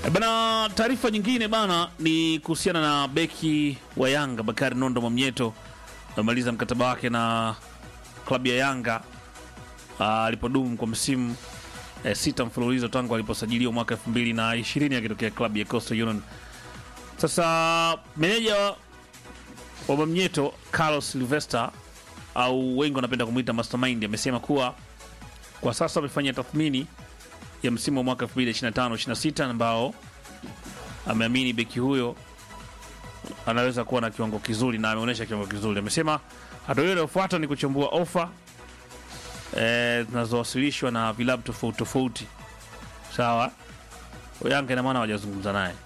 E Bana, taarifa nyingine bana ni kuhusiana na beki wa Yanga Bakari Nondo Mwamnyeto amemaliza mkataba wake na klabu ya Yanga ah, alipodumu kwa msimu eh, sita mfululizo tangu aliposajiliwa mwaka 2020 akitokea klabu ya Coastal Union. Sasa meneja wa- wa Mwamnyeto Carlos Silvester au wengi wanapenda kumwita Mastermind amesema kuwa kwa sasa amefanya tathmini ya msimu wa mwaka 2025-26 ambao ameamini beki huyo anaweza kuwa na kiwango kizuri na ameonyesha kiwango kizuri. Amesema hatua hiyo inayofuata ni kuchambua ofa eh, zinazowasilishwa na vilabu tofauti tofauti. Sawa, Yanga ina maana hawajazungumza naye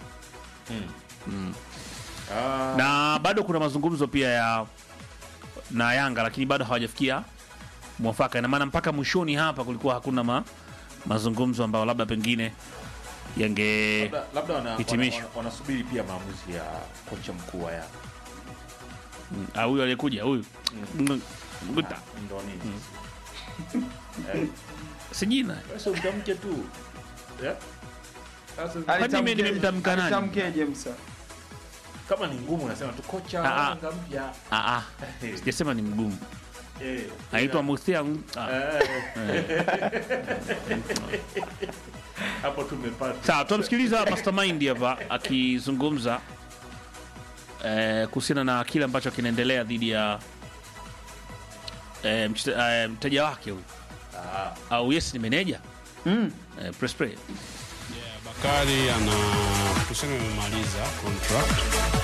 Ah, na bado kuna mazungumzo pia ya na Yanga, lakini bado hawajafikia mwafaka. Ina maana mpaka mwishoni hapa kulikuwa hakuna ma, mazungumzo ambayo labda pengine yange labda- labda wana- hitimisho. wana- wana- wanasubiri pia maamuzi ya kocha mkuu wa Yanga. Ah, huyu aliyekuja huyu Mm, Nguta. Ndo nini? si jina Sasa utamke tu. Yeah? Sasa Kwani mimi nimemtamka nani? Alitamkeje Musa? kama ni ngumu unasema tu kocha Ah, wa ah. Yanga mpya. Ah, ah, sijasema ni mgumu, Eh, anaitwa Muthia. ah. eh. Hapo tumepata. Sawa, tunamsikiliza Mastermind hapa akizungumza eh, kuhusiana na kile ambacho kinaendelea dhidi ya eh, mchete- eh, mteja wake huyu Ah, au yes ni meneja Mm. eh, press play. Bakari ana tuseme amemaliza contract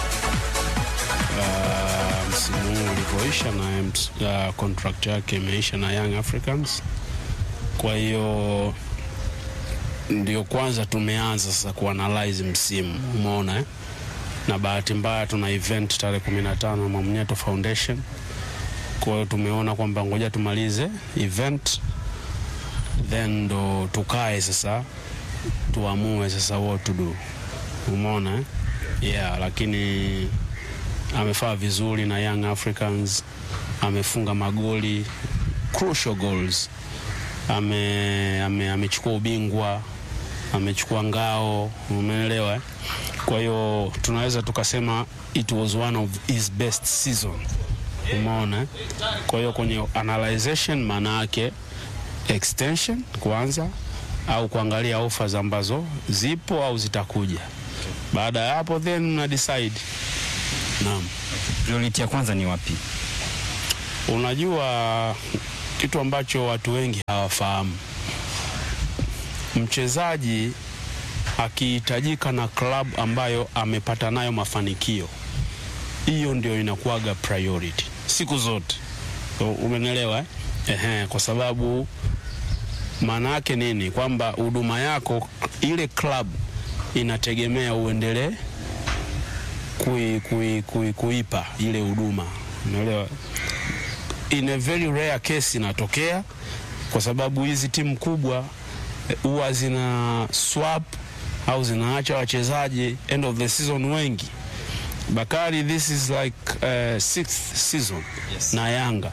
uh, msimu huu ulivyoisha na ms- uh, contract yake imeisha na Young Africans. Kwa hiyo ndio kwanza tumeanza sasa kuanalyze msimu, umeona eh? na bahati mbaya tuna event tarehe 15 Mwamnyeto Foundation. Kwa hiyo tumeona kwamba ngoja tumalize event then ndo tukae sasa tuamue sasa what to do umeona eh? yeah lakini amefaa vizuri na young africans amefunga magoli crucial goals ame ame- amechukua ubingwa amechukua ngao umeelewa eh? kwa hiyo tunaweza tukasema it was one of his best season umeona eh? kwa hiyo kwenye analyzation maana yake extension kwanza au kuangalia offers ambazo zipo au zitakuja. Baada ya hapo then una decide. Naam. Priority ya kwanza ni wapi? Unajua kitu ambacho watu wengi hawafahamu, mchezaji akihitajika na club ambayo amepata nayo mafanikio, hiyo ndio inakuwaga priority siku zote. So, Umenielewa eh? Ehe, kwa sababu maana yake nini? Kwamba huduma yako ile club inategemea uendelee kui, kui, kui, kuipa ile huduma, umeelewa? In a very rare case inatokea, kwa sababu hizi timu kubwa eh, huwa zina swap au zinaacha wachezaji end of the season wengi. Bakari, this is like uh, sixth season Yes. na Yanga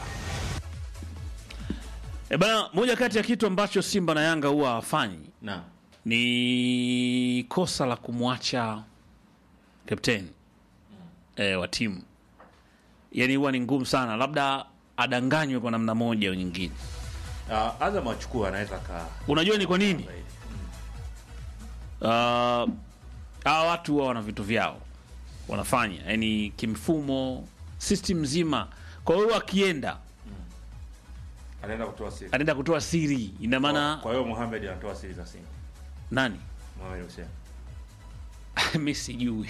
E bana, moja kati ya kitu ambacho Simba na Yanga huwa hawafanyi na ni kosa la kumwacha kapteni e, wa timu. Yani huwa ni ngumu sana, labda adanganywe kwa namna moja au nyingine. uh, Azam achukua anaweza ka Unajua ni kwa nini? Uh, hawa watu huwa wana vitu vyao wanafanya, yani kimfumo, system nzima. Kwa hiyo akienda anaenda kutoa siri. anaenda kutoa siri, ina maana Kwa hiyo Mohamed anatoa siri za Simba. nani? Mohamed Hussein. mi sijui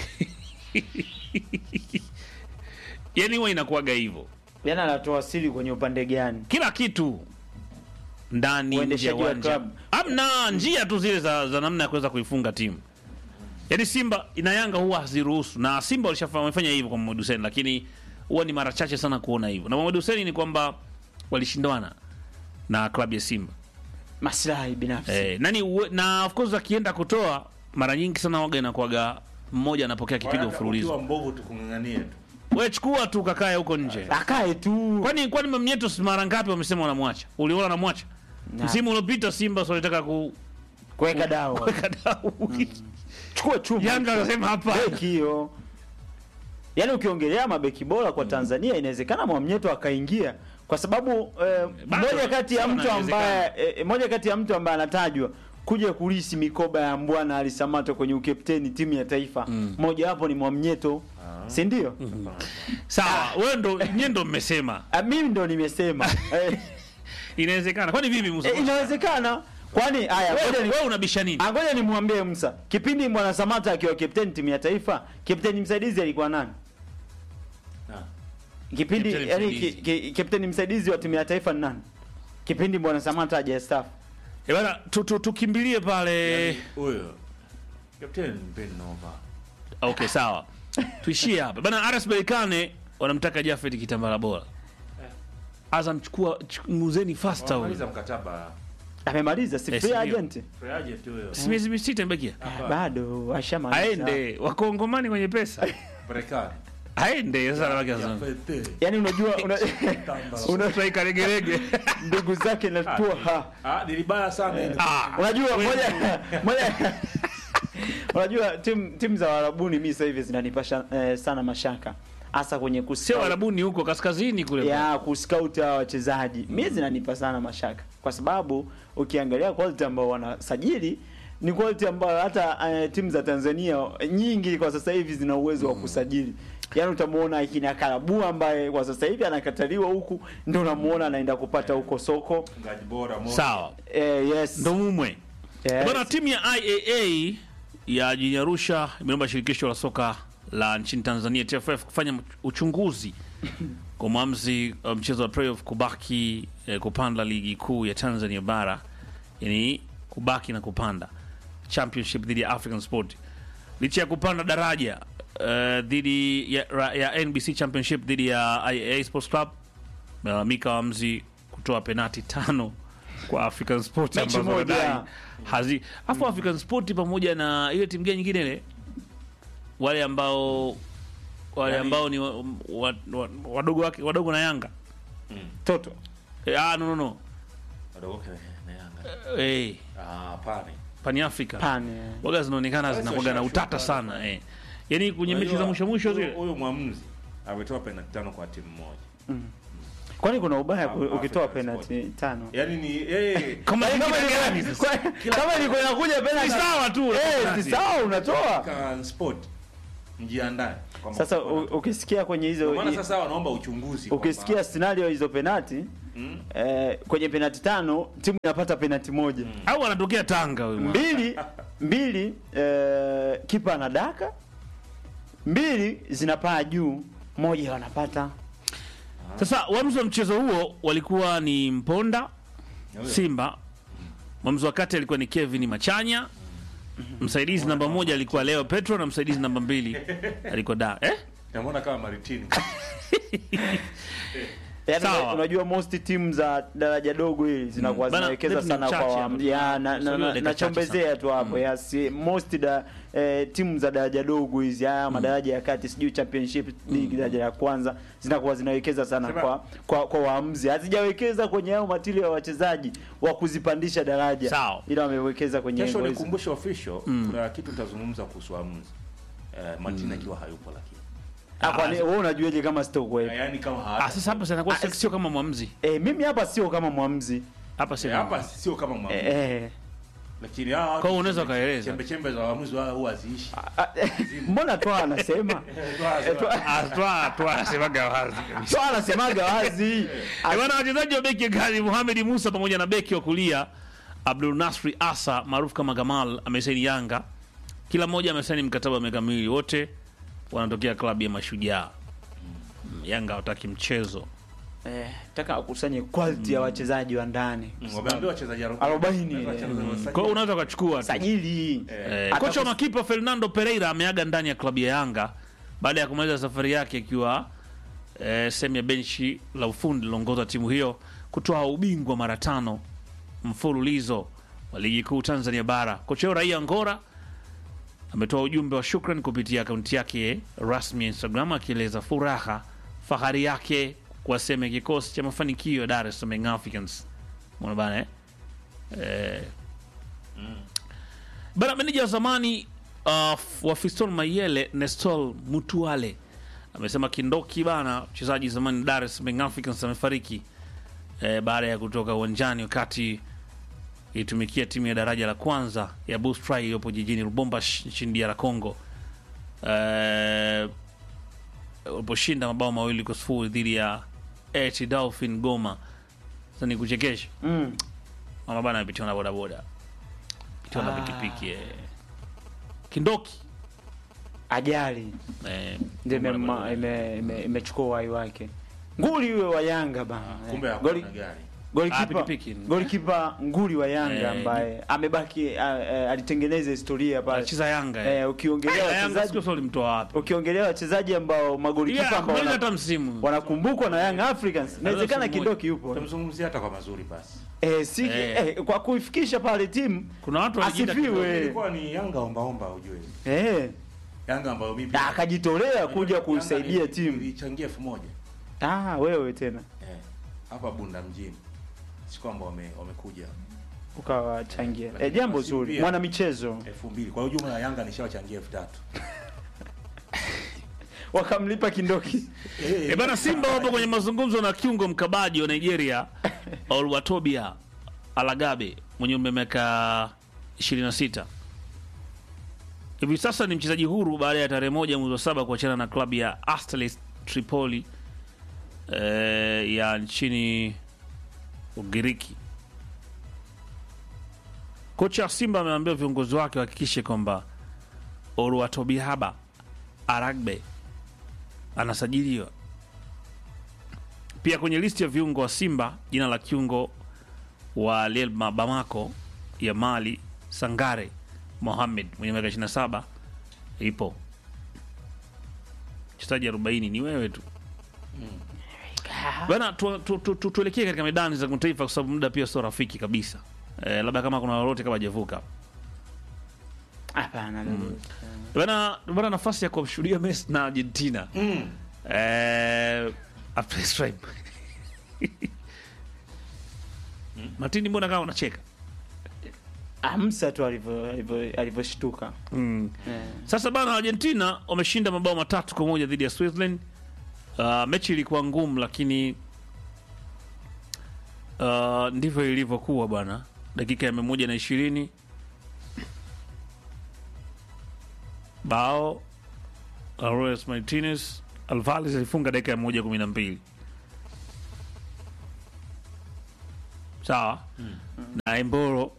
yani huwa inakuwaga hivyo Yaani anatoa siri kwenye upande gani? kila kitu ndani nje ya Uendeshaji wa uwanja club. amna njia tu zile za, za namna ya kuweza kuifunga timu yaani simba na yanga huwa haziruhusu na simba walishafa- wamefanya hivyo kwa Mohamed Hussein lakini huwa ni mara chache sana kuona hivyo na Mohamed Hussein ni kwamba walishindwana na klabu ya simba Maslahi binafsi. eh, nani uwe, na of course akienda kutoa mara nyingi sana waga inakuwaga mmoja anapokea kipigo Hata mfululizo ukiwa mbovu tukung'ang'anie tu. we chukua tu kakae huko nje Akae tu. kwani kwani mamnyeto mara ngapi wamesema wanamwacha uliona wanamwacha Na. msimu uliopita simba si walitaka ku, kuweka dawa kuweka dau chukua chuma Yanga akasema hapa beki hiyo yaani ukiongelea mabeki bora kwa Tanzania inawezekana Mwamnyeto akaingia kwa sababu eh, Bado, moja kati ya sana mtu ambaye inawezekana. eh, moja kati ya mtu ambaye anatajwa kuja kulisi mikoba ya Mbwana Alisamato kwenye ukapteni timu ya taifa moja wapo ni Mwamnyeto si ndio? sawa wewe ndo nyie ndo mmesema Ah, mimi ndo nimesema eh, inawezekana kwani vipi Musa eh, inawezekana kwani haya ngoja wewe ni wewe unabisha nini Ah, ngoja nimwambie Musa, kipindi Bwana Samata akiwa kapteni timu ya taifa, kapteni msaidizi alikuwa nani? Kipindi Kapteni yani msaidizi. ki- ki- kapteni msaidizi wa timu ya taifa ni nani? Kipindi Bwana Samata hajastaafu. Eh, bana tu- tu- tukimbilie pale Huyo. Captain Ben Nova. okay sawa tuishie hapa bana RS Berkane wanamtaka Jafet Kitambala bora Azam chukua ch- muzeni faster huyo Wamaliza mkataba. Amemaliza si Eh, free sivyo. agent? Free agent huyo. si miezi sita imebakia Bado ashamaliza. aende wakongomani kwenye pesa Marekani. aende sasa anabaki Ya Azam fete. Yaani unajua una, una utaika regerege ndugu zake na tua ha. Ah, ni libaya sana ile. ah Unajua moja moja Unajua timu timu za Warabuni mimi sasa hivi zinanipasha eh, sana mashaka hasa kwenye sio kuscout Arabuni huko kaskazini kule ya kuscout hawa wachezaji mimi zinanipa sana mashaka kwa sababu ukiangalia quality ambao wanasajili ni quality ambayo hata uh, timu za Tanzania nyingi kwa sasa hivi zina uwezo wa kusajili yaani utamuona akina Karabu ambaye kwa sasa hivi anakataliwa huku ndio unamuona anaenda kupata huko soko Mfungaji bora moja. sawa eh, yes. ndo mumwe yes. Bwana, timu ya IAA ya jijini Arusha imeomba shirikisho la soka la nchini Tanzania TFF kufanya uchunguzi kwa mwamuzi wa mchezo wa playoff kubaki eh, kupanda ligi kuu ya Tanzania bara, yani kubaki na kupanda championship dhidi ya African Sport licha ya kupanda daraja eh, dhidi ya, ra- ya NBC championship dhidi ya IAA Sports Club melalamika waamuzi kutoa penati tano kwa African Sport Mechi ambazo moja. wanadai hazi afu African Sport pamoja na ile timu gani nyingine ile wale ambao wale Yaani- ambao ni wa, wa, wa, wadogo wake wadogo na Yanga Toto e, ah no no no Wadogo wake na Yanga. eh Ah, pane. Pan Africa pane waga zinaonekana Basi zinakuwa na washashuka utata wale. sana eh yani kwenye mechi za Unajua, mwisho mwisho huyu- zile Huyu mwamuzi ametoa penalti tano kwa timu moja. kwani kuna ubaya ku- African ukitoa Sport. penalty tano Yaani ni yeye kama Yaani kama ingine gani ilikuwa- sasa? kwa- kama ilikuwa inakuja penalty Ni sawa tu eh si sawa unatoa African Sport mjiandae. kwamba sasa kutakuwa u- na- ukisikia kwenye Ndio hizo maana sasa wanaomba uchunguzi. kwamba- ukisikia scenario hizo penalti Mm. eh, kwenye penalti tano timu inapata penalti moja au anatokea Tanga huyu mwana. mbili mbili eh, kipa anadaka mbili zinapaa juu moja wanapata Sasa waamuzi wa mchezo huo walikuwa ni Mponda Simba, mwamuzi wa kati alikuwa ni Kevin Machanya, msaidizi namba moja alikuwa Leo Petro na msaidizi namba mbili alikuwa da eh? Namuona kama Maritini. Yaani Sawa. unajua most timu za daraja dogo hili zinakuwa Bana, zinawekeza David sana mchache kwa hapa. ya, na, na, Tusogee na, dakika chache nachombezea tu hapo yes most da eh, timu za daraja dogo hizi haya madaraja ya kati sijui championship league daraja ya kwanza zinakuwa zinawekeza sana Sema- kwa kwa, kwa waamuzi hazijawekeza kwenye hao matili ya wachezaji wa kuzipandisha daraja Sawa. ila wamewekeza kwenye Kesho hivyo hizo. nikumbushe official kuna kitu tutazungumza kuhusu waamuzi. Eh, Martina akiwa hayupo lakini. Ah, kwani wewe unajuaje kama sitokuwepo Yaani kama Ah, hata. sasa hapa sinakuwa Ah, sio kama mwamuzi eh, mimi hapa sio kama mwamuzi hapa Eh, sio hapa sio kama mwamuzi. eh, eh. Lakini hawa Kwa hiyo unaweza ukaeleza. Chembe chembe za waamuzi wao huwa haziishi. Ah, mbona toa anasema Eh, Twa- Ah, twa twa anasemaga wazi kabisa. toa anasemaga wazi Eh, Bwana wachezaji wa beki ya gani Mohamed Musa pamoja na beki wa kulia Abdul Nasri Asa maarufu kama Gamal amesaini Yanga. Kila mmoja amesaini mkataba wa miaka miwili, wote wanatokea klabu ya Mashujaa. Mm, Yanga hawataki mchezo. Eh, taka akusanye quality ya wachezaji wa ndani. Wameambiwa wachezaji 40, Kwa hiyo unaweza ukachukua tu. Sajili. Eh, kocha wa makipa Fernando Pereira ameaga ndani ya klabu ya Yanga baada ya kumaliza safari yake akiwa eh, sehemu ya benchi la ufundi lilongoza timu hiyo kutoa ubingwa mara tano mfululizo wa ligi kuu Tanzania bara. Kocha huyo raia Ngora ametoa ujumbe wa shukran kupitia akaunti yake rasmi ya Instagram akieleza furaha fahari yake kwa sehemu ya kikosi cha mafanikio ya Dar es Salaam Young Africans. Umeona bana eh? Eh, Bana, meneja wa zamani uh, wa Fiston Mayele Nestor Mutuale amesema Kindoki bana, mchezaji zamani Dar es Salaam Africans amefariki eh, baada ya kutoka uwanjani wakati itumikia timu ya daraja la kwanza ya Bustrai iliyopo jijini Lubumbashi nchini DR Congo eh, waliposhinda mabao mawili kwa sifuri dhidi ya AT Dolphin Goma. Sasa ni kuchekesha Mm. mama bana amepitiwa na bodaboda, pitiwa na Ah. pikipiki eh. Kindoki Ajali eh, ndio mambo na imema- bodaboda. ime- ime- imechukua uhai wake. Nguli huyo wa Yanga bana. kumbe Eh, hakuna goli- gari Ah, Golikipa pikipiki. golikipa nguli wa Yanga Eh, ambaye amebaki eh, eh, alitengeneza historia pale. anacheza Yanga eh. Eh, ukiongelea Yanga Yanga wachezaji sio sio limtoa wapi? ukiongelea wachezaji ambao magolikipa Yeah, ambao kumaliza wana- hata msimu. wanakumbukwa na Young Africans, inawezekana msimu Kindoki yupo utamzungumzia hata kwa mazuri basi eh, si, Eh. eh, kwa kuifikisha pale timu Kuna watu wanajiita asifiwe ilikuwa ni Yanga ombaomba ujue eh, Yanga ambayo mimi na akajitolea kuja Yanga kuisaidia ni- timu. ilichangia elfu moja Ah, wewe tena eh, hapa Bunda mjini si kwamba wame, wamekuja ukawachangia Lakini eh, jambo kwa simu zuri, pia- mwana michezo elfu mbili kwa hiyo jumla ya Yanga nishawachangia elfu tatu wakamlipa Kindoki E bana, Simba wapo kwenye mazungumzo na kiungo mkabaji wa Nigeria Olwatobia Alagabe mwenye umri wa miaka 26. Hivi sasa ni mchezaji huru baada ya tarehe moja mwezi wa saba kuachana na klabu ya Astalis Tripoli eh, ya nchini Ugiriki. Kocha wa Simba ameambia viongozi wake wahakikishe kwamba Olwatobihaba Aragbe anasajiliwa pia kwenye listi ya viungo wa Simba. Jina la kiungo wa Lel Bamako ya Mali Sangare Mohamed mwenye miaka 27 ipo. Mchezaji 40 ni wewe tu bana. Tuelekee tu, tu, tu, tuelekee katika medani za kimataifa kwa sababu muda pia sio rafiki kabisa. Eh, labda kama kuna lolote kama hajavuka hapana bana, bana nafasi ya kumshuhudia Messi na Argentina mm. Eh, after stripe. Martini, mbona kama unacheka? amsa tu alivyo- alivyo- alivyoshtuka Mm. eh. Sasa bana, Argentina wameshinda mabao matatu kwa moja dhidi ya Switzerland. Uh, mechi ilikuwa ngumu, lakini uh, ndivyo ilivyokuwa bwana. Dakika ya mia moja na ishirini bao Alvarez Martinez Alvarez alifunga dakika ya moja kumi na mbili sawa na Embolo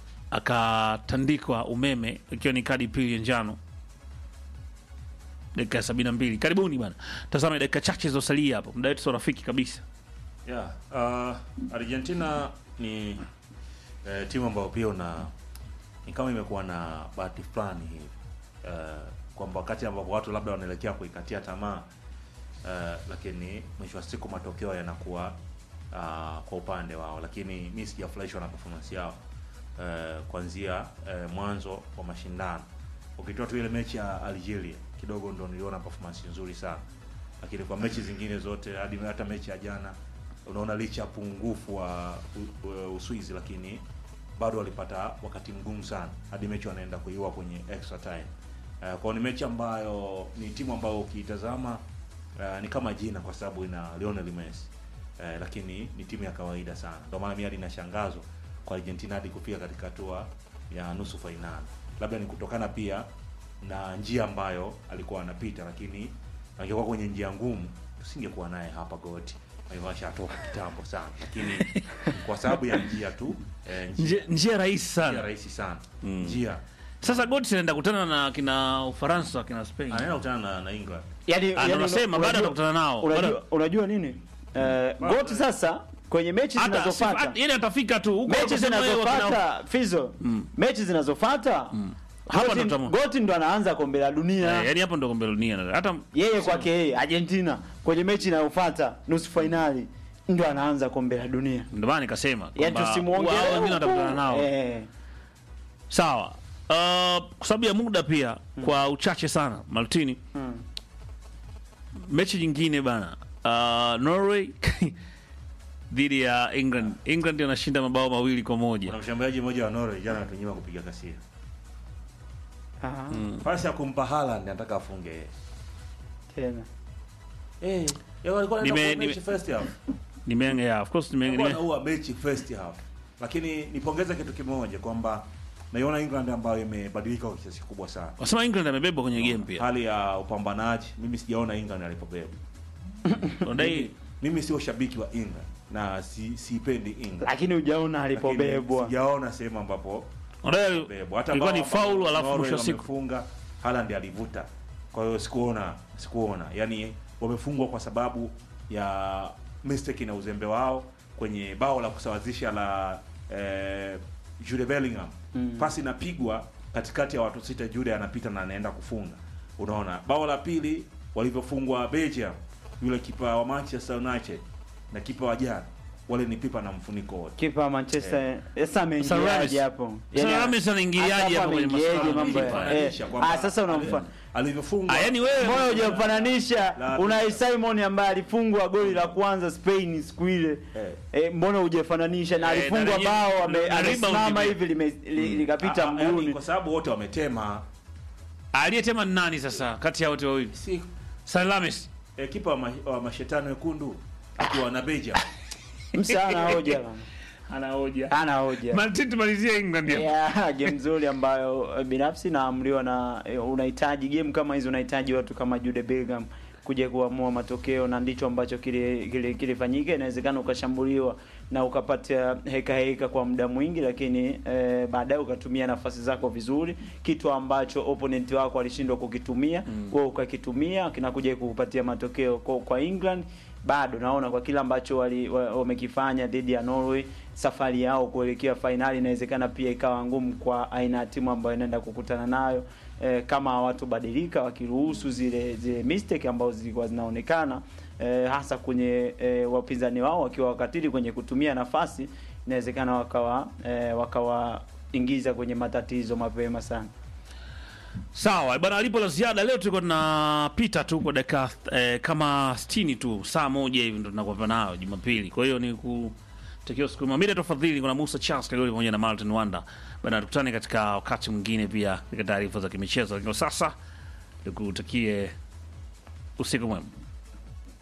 akatandikwa umeme ikiwa ni kadi pili ya njano dakika ya sabini na mbili karibuni bana tazame dakika chache zilizosalia hapo muda wetu sio rafiki kabisa Yeah, uh, Argentina ni eh, timu ambayo pia una ni kama imekuwa na bahati fulani hivi uh, kwamba wakati ambapo watu labda wanaelekea kuikatia tamaa uh, lakini mwisho wa siku matokeo yanakuwa uh, kwa upande wao, lakini mi sijafurahishwa na performance yao uh, kuanzia uh, mwanzo wa mashindano. Ukitoa tu ile mechi ya Algeria kidogo ndo niliona performance nzuri sana, lakini kwa mechi zingine zote hadi hata mechi ya jana unaona licha ya pungufu wa U- U- Uswizi, lakini bado walipata wakati mgumu sana hadi mechi wanaenda kuiua kwenye extra time. Uh, kwao ni mechi ambayo ni timu ambayo ukiitazama uh, ni kama jina kwa sababu ina Lionel Messi uh, lakini ni timu ya kawaida sana. Ndio maana mimi hadi nashangazwa kwa Argentina hadi kufika katika hatua ya nusu fainali. Labda ni kutokana pia na njia ambayo alikuwa anapita, lakini angekuwa kwenye njia ngumu tusingekuwa naye hapa goti ashatoka kitambo sana, lakini kwa sababu ya njia tu eh, njia, njia, njia rahisi njia sana rahisi sana Mm. njia sasa Götze anaenda kutana na kina Ufaransa kina Spain anaenda kutana na, na England yani, Ah, ndo nasema bado atakutana nao unajua, Bado- unajua nini eh, Bado- goti sasa kwenye mechi hata zinazofuata yani atafika tu huko mechi wakasema yeye wakina- zinazofuata fizo mechi zinazofuata Hapa Goti- ndo tamu. goti ndo anaanza kombe la dunia Eh, yani hapo ndo kombe la dunia hata yeye kwake yeye Argentina kwenye mechi inayofuata nusu fainali ndo anaanza kombe la dunia ndio maana nikasema yani kwamba wao tusimuongelee wengine watakutana nao eh, sawa uh, kwa sababu ya muda pia kwa uchache sana Martini mm. mechi nyingine bana uh, Norway dhidi ya England England anashinda mabao mawili kwa moja kuna mshambuliaji mmoja wa Norway jana anatunyima kupiga kasia Ah, pasi ya kumpa Haaland nataka afunge tena eh yeye alikuwa Nime- anaenda nime- mechi first half Nime, yeah, of course nime, alikuwa nime, anaua mechi first half lakini nipongeze kitu kimoja kwamba naiona England ambayo imebadilika kwa kiasi kikubwa sana wasema England amebebwa kwenye game pia. hali ya upambanaji mimi sijaona England alipobeba Ondai mimi sio shabiki wa England na si siipendi England lakini hujaona Lakini alipobebwa sijaona sehemu ambapo ondai bebwa hata ilikuwa ni bao ambalo faulu alafu Norway mwisho wa siku wamefunga Haaland alivuta kwa hiyo sikuona sikuona yani wamefungwa kwa sababu ya mistake na uzembe wao kwenye bao la kusawazisha la eh, Jude Bellingham Mm. pasi inapigwa katikati ya watu sita Jude anapita na anaenda kufunga unaona bao la pili walivyofungwa Belgium yule kipa wa Manchester United na kipa wa jana wale ni pipa na mfuniko wote kipa wa Manchester sasa ameingiaje Ramis. hapo Sasa Ramis anaingiliaje hata hapo kwenye ameingiaje masuala ya mambo ya- kipa? eh, Fananisha kwamba ah sasa unamfa ali- alivyofungwa Ah, yani wewe Mbona hujamfananisha La- Unai Simon ambaye alifungwa goli la kwanza Spain siku ile Eh. eh, mbona hujafananisha na Eh, alifungwa na lenye- bao ame- na rebound amesimama ime- hivi lime- li- likapita Ah, ah, yani mguuni kwa sababu wote wametema aliyetema ni nani sasa kati ya wote wawili? si Salamis. eh, kipa wa, ma, wa mashetani wekundu akiwa na Belgium msa ana hoja bana. Ana hoja. ana hoja Martin tumalizie England hapo. yeah, game nzuri ambayo eh, binafsi naamriwa na eh, unahitaji game kama hizo unahitaji watu kama Jude Bellingham kuja kuamua matokeo na ndicho ambacho kile kile kilifanyika inawezekana ukashambuliwa na ukapata heka heka kwa muda mwingi lakini eh, baadaye ukatumia nafasi zako vizuri kitu ambacho opponent wako alishindwa kukitumia mm. kwa ukakitumia kinakuja kukupatia matokeo kwa, kwa England bado naona kwa kile ambacho wali- wa- wamekifanya dhidi ya Norway safari yao kuelekea fainali inawezekana pia ikawa ngumu kwa aina ya timu ambayo inaenda kukutana nayo e, kama hawatobadilika wakiruhusu zile zile mistake ambazo zilikuwa zinaonekana e, hasa kwenye e, wapinzani wao wakiwa wakatili kwenye kutumia nafasi inawezekana wakawa e, wakawaingiza kwenye matatizo mapema sana Sawa bwana, alipo la ziada leo tulikuwa tunapita tu kwa dakika eh, kama 60 tu, saa moja hivi ndo tunakuwa nayo Jumapili. Kwa hiyo ni kutakia siku mwema. Mimi tafadhali, kuna Musa Charles Kagoli pamoja na Martin Wanda. Bwana, tukutane katika wakati mwingine pia katika taarifa za kimichezo. Lakini kwa sasa nikutakie usiku mwema.